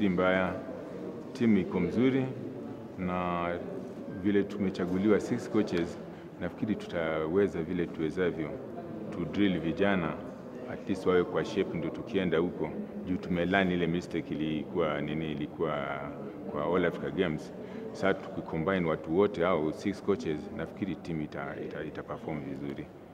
si mbaya, timu iko mzuri na vile tumechaguliwa six coaches, nafikiri tutaweza vile tuwezavyo tu drill vijana at least wawe kwa shape, ndio tukienda huko juu tumelani ile mistake ilikuwa nini, ilikuwa kwa All Africa Games. Sasa tukicombine watu wote au six coaches, nafikiri timu ita, ita, ita perform vizuri.